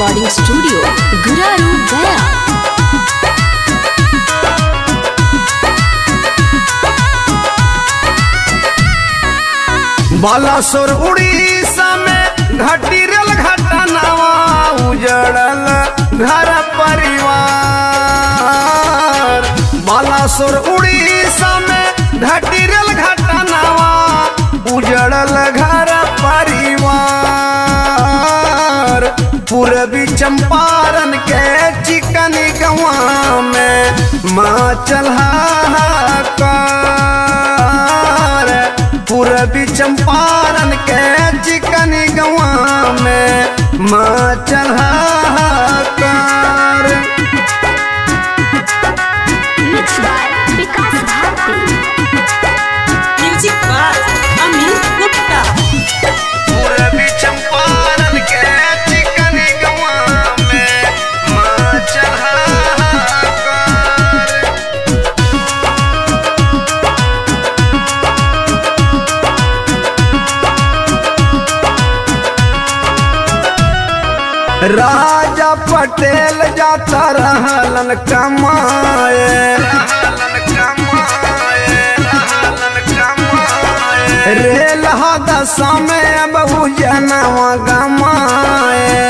recording studio Guraru Gaya Balasore Orissa में घटी rail घटनावा उजड़ल घर परिवार बालासोर उड़ीसा में घटी रेल घटनावा उजड़ल घर परिवार पूर्वी चंपारण के चिकन गवा में माँ चलहाकार पूर्वी चंपारण के चिकन गवा में माँ चलहाकार mix by Vikas Bharti music by Amit Gupta पूर्वी चंपारण के चिकन गवा में माँ चलहाकार राजा पटेल जाता रहलन कमाए रेल हादसा में बहु जनवा गमाए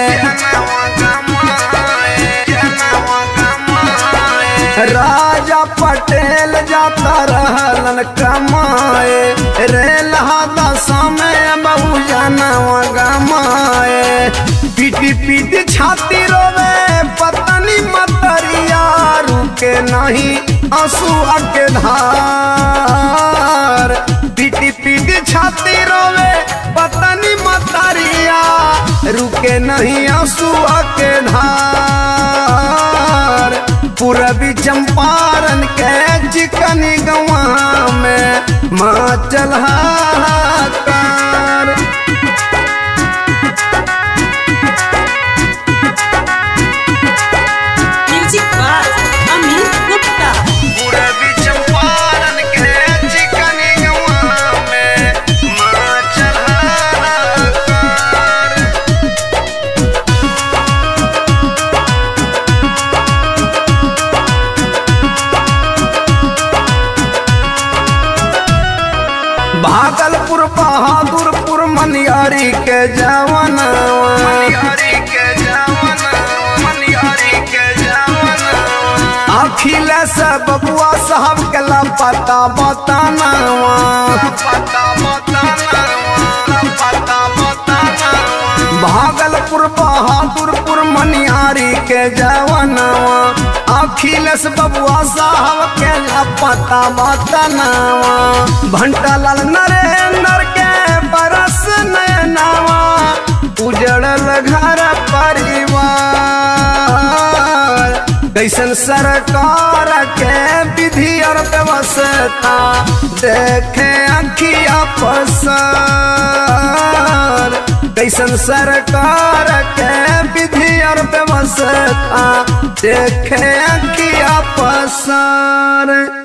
राजा पटेल जाता रहलन कमाए रेल हादसा में बहु जनवा गमाए पीटी पीटी छाती रोवे पतनी मतरिया रुके नहीं आंसुआ के धार पीटी पीटी छाती रोवे पतनी मतरिया रुके नहीं आंसुआ के धार पूरबी चंपारण के चिकन गवा में माँ चलहाकार म्यूजिक बाय अमित गुप्ता पूरबी चंपारण के चिकन गवा में माँ चलहाकार भागलपुर बहादुरपुर मनियारी के जवाना मनियारी के जवाना मनियारी के जवाना अखिलेश बबुआ साहब के पता बताना पता बताना पता बताना भागलपुर बहादुरपुर मनियारी के जवानवा अखिलेश बबुआ साहब के पता बतानावा भंटालाल नरेंद्र के बरस नयनावा उजड़ल घर परिवार कैसन सरकार के विधि और व्यवस्था देखे अखिया पसार कैसन सरकार के विधि और व्यवस्था देखे अखिया पसार